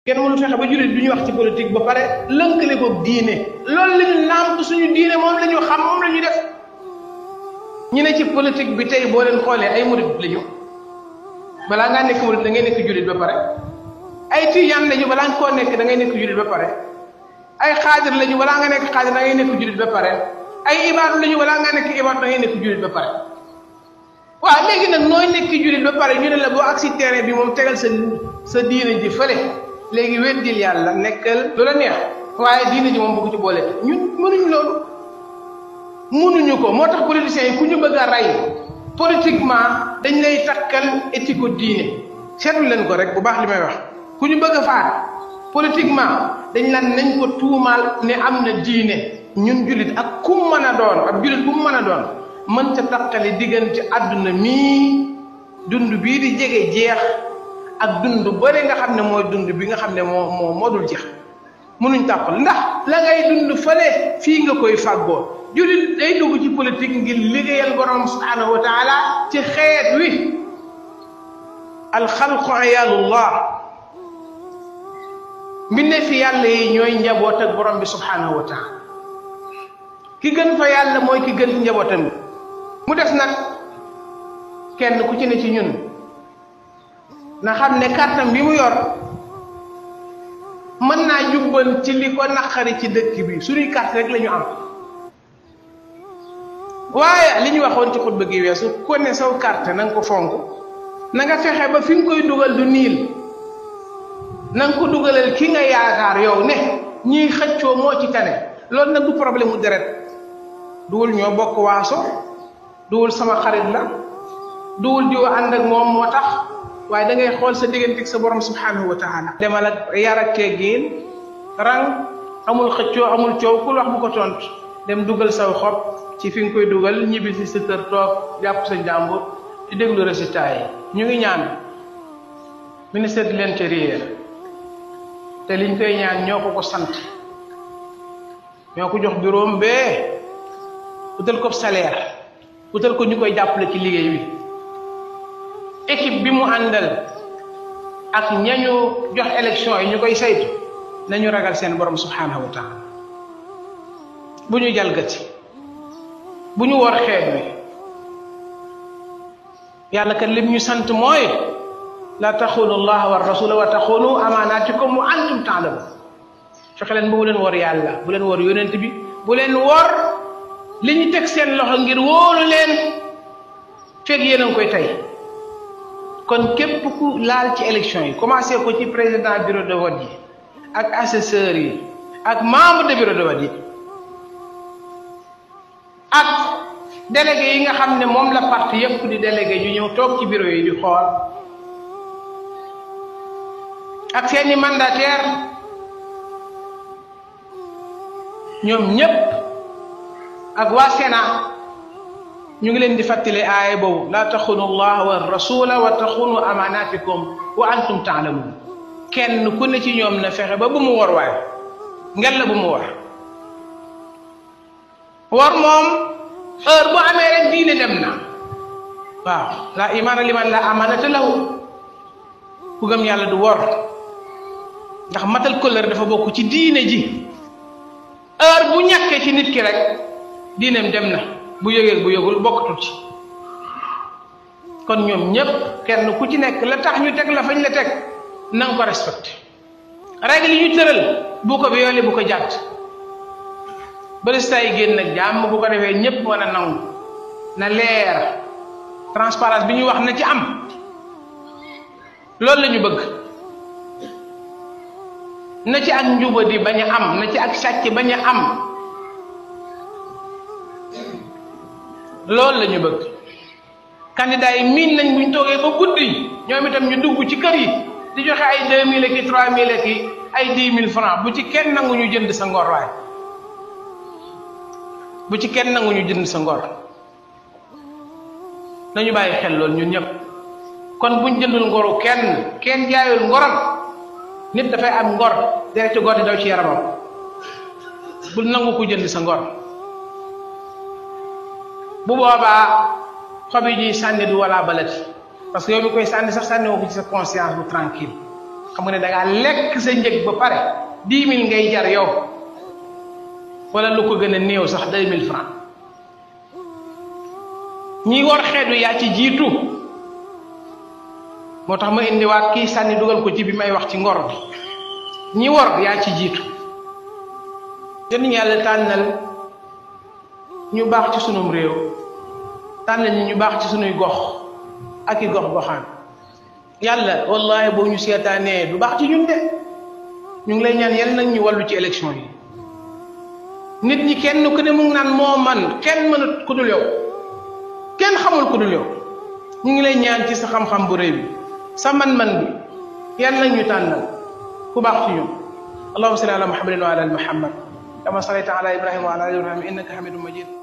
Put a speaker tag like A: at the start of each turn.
A: kenn mënu fexe ba jullit du ñu wax ci politique ba pare lënkale ko diine loolu la ñu nàmp suñu diine moom la ñu xam moom la ñu def ñu ne ci politique bi tey boo leen xoolee ay murit lañu balaa ngaa nekk murit da ngay nekk jullit ba pare ay tijaan lañu balaa nga koo nekk da ngay nekk jullit ba pare ay xaadir lañu balaa nga nekk xaadir da ngay nekk jullit ba pare ay ibaadu lañu balaa nga nekk ibaadu da ngay nekk jullit ba pare waaw léegi nag nooy nekk jullit ba pare ñu ne la boo ak si terrain bi moom tegal sa sa diine ji fële léegi weddil yàlla nekkal lu la neex waaye diine ji moom bëgg ci boole ñun mënuñu loolu mënuñu ko moo tax politiciens yi ku ñu bëgg a rey politiquement dañ lay takkal éthique diine seetlu leen ko rek bu baax li may wax ku ñu bëgg a faat politiquement dañ lan nañ ko tuumaal ne am na diine ñun jullit ak ku mën a doon ak jullit bu mu mën a doon mën ta takkali diggante àdduna mii dund bii di jege jeex ak dund bëri nga xam ne mooy dund bi nga xam ne moo moo moo dul jeex mënuñ tàppal ndax la ngay dund fële fii nga koy fàggoo jullit day dugg ci politique ngir liggéeyal borom subhanahu wa taala ci xeet wi alxalqu ayalullah mbindee fi yàlla yi ñooy njaboot ak borom bi subhanahu wa taala ki gën fa yàlla mooy ki gën ci njabootam bi mu des nag kenn ku ci ne ci ñun na xam ne kàttam bi mu yor mën naa jubban ci li ko naqari ci dëkk bi suñuy carte rek la ñu am waaye li ñu waxoon ci xutba gi weesu ko ne saw carte na nga ko fonk na nga fexe ba fi nga koy dugal du niil na nga ko dugalal ki nga yaakaar yow ne ñiy xëccoo moo ci tane loolu nag du problème mu deret duwul ñoo bokk waaso duwul sama xarit la duwul diw ànd ak moom moo tax waaye da ngay xool sa digganteeg sa borom subhanahu wa taala demal ak yar ak teggin rang amul xëccoo amul coow ku wax bu ko tontu dem dugal saw xob ci fi nga koy dugal ñibbi si sa kër toog jàpp sa njàmbur di déglu résultat yi ñu ngi ñaan ministère de l'intérieur te liñ koy ñaan ñoo ko ko sant ñoo ko jox bureau bee utal ko salaire utal ko ñu koy jàppale ci liggéey bi équipe bi mu àndal ak ñañu jox élection yi ñu koy saytu nañu ragal seen borom subhanahu wa taala bu ñu jalgati bu ñu war xeet wi yàlla kat lim ñu sant mooy la taxunu allah wa rasula wa taxunu amaanaatikum wa antum taalamun fexe leen ba bu leen war yàlla bu leen war yonent bi bu leen war li ñu teg seen loxo ngir wóolu leen fekk yéen a ngi koy tey kon képp ku laal ci élection yi commencé ko ci président bureau de vote yi ak assesseurs yi ak membre de bureau de vote yi ak délégué yi nga xam ne moom la parti yépp di délégué ñu ñëw toog ci bureau yi di xool ak seeni mandataire ñoom ñépp ak waa Sénat ñu ngi leen di fàttali aaya boobu laa taxunu allah wa rasula wa taxunu amanatikum wa antum taalamun kenn ku ne ci ñoom na fexe ba bu mu war waaye ngel la bu mu war war moom heure bu amee rek diine dem na waaw la imaana liman la amanata lahu ku gëm yàlla du wor ndax matal kóllëre dafa bokk ci diine ji heure bu ñàkkee ci nit ki rek diineem dem na bu yëgee bu yëgul bokkatul ci kon ñoom ñépp kenn ku ci nekk la tax ñu teg la fañ la teg na nga ko respecté règle yi ñu tëral bu ko violé bu ko jàtt barista yi génn nag jàmm bu ko defee ñépp mën a nangu na leer transparence bi ñu wax na ci am loolu la ñu bëgg na ci ak njubadi bañ a am na ci ak sàcc bañ a am loolu la ñu bëgg candidat yi miin nañ buñ toogee ba guddi ñoom itam ñu dugg ci kër yi di joxe ay deux mille ki trois mille ki ay dix mille francs bu ci kenn nangu ñu jënd sa ngor waay bu ci kenn nangu ñu jënd sa ngor nañu bàyyi xel loolu ñun ñëpp kon buñ jëndul ngoru kenn kenn jaayul ngoram nit dafay am ngor deret ci gor di daw ci yaramam bul nangu ko jënd sa ngor bu boobaa xob yi ñuy sànni du wala balati parce que yow mi koy sànni sax sànni woo ko ci sa conscience bu tranquille xam nga ne da ngaa lekk sa njëg ba pare dix mille ngay jar yow wala lu ko gën a néew sax deux mille francs ñi war xeet wi yaa ci jiitu moo tax ma indiwaat kii sànni dugal ko ci bi may wax ci ngor bi ñi war yaa ci jiitu te ñu yàlla tànnal ñu baax ci sunum réew tànnal ñi ñu baax ci sunuy gox ak i gox goxaan yàlla wallahi boo ñu seetaanee du baax ci ñun de ñu ngi lay ñaan yal nag ñu wàllu ci élection yi nit ñi kenn ku ne mu ngi naan moo man kenn mënut ku dul yow kenn xamul ku dul yow ñu ngi lay ñaan ci sa xam-xam bu rëy bi sa man-man bi yal nag ñu tànnal ku baax ci ñun allahumma salli ala muhammadin wa ala ali muhammad kama sallayta ala ibrahima wa ala ali ibrahima innaka hamidum majid